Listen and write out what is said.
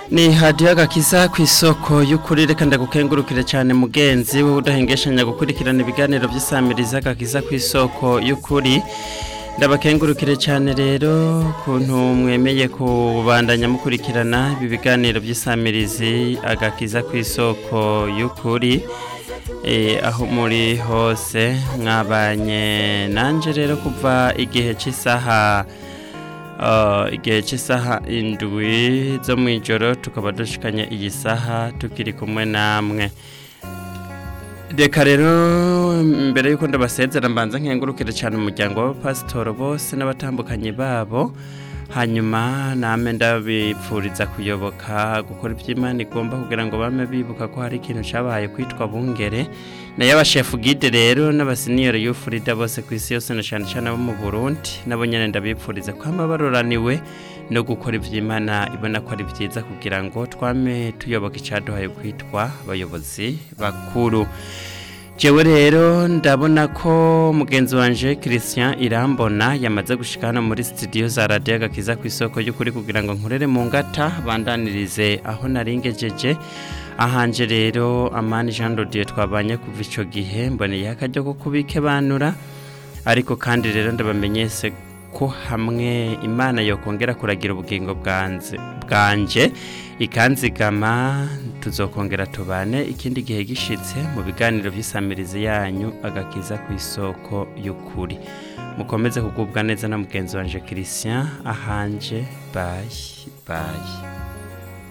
ni hadiyo agakiza ku isoko y'ukuri reka ndagukengurukire cyane mugenzi wowe udahengeshanya gukurikirana ibiganiro by'isamiriza agakiza ku isoko y'ukuri ndabakengurukire cyane rero kuntu mwemeye kubandanya mukurikirana ibi biganiro by'isamirizi agakiza ku isoko y'ukuri aho muri hose mwabanye nanjye rero kuva igihe cy'isaha igihe cy'isaha indwi zo mu ijoro tukaba dushikanye iyi saha tukiri kumwe namwe reka rero mbere y'uko ndabasezera mbanza nkengurukire cyane umuryango w'abapasitoro bose n'abatandukanye babo hanyuma name ndabipfuriza kuyoboka gukora iby'imana igomba kugira ngo bame bibuka ko hari ikintu cyabaye kwitwa bungere nayo abashefu gide rero n'abasiniyeri y'ufurida bose ku isi yose na cyane cyane abo mu burundi nabo nyine ndabipfuriza kwama baroraniwe no gukora iby'imana ibona ko ari byiza kugira ngo twame tuyoboka icyaduhaye kwitwa abayobozi bakuru jewe rero ndabona ko mugenzi wanje Christian Irambona yamaze gushika hano muri studio za Radio Agakiza ku isoko y'ukuri kugira ngo nkurere mu ngata bandanirize aho naringejeje ahanje rero Amani Jean Dodier twabanye kuva ico gihe mboneye akaryo ko kubike banura ariko kandi rero ndabamenyese ko hamwe imana yokongera kuragira ubugingo bwanze bwanje ikanzigama tuzokongera tubane ikindi gihe gishitse mu biganiro by'isamirizi yanyu agakiza ku isoko y'ukuri mukomeze kugubwa neza na mugenzi wanje Christian ahanje bye bye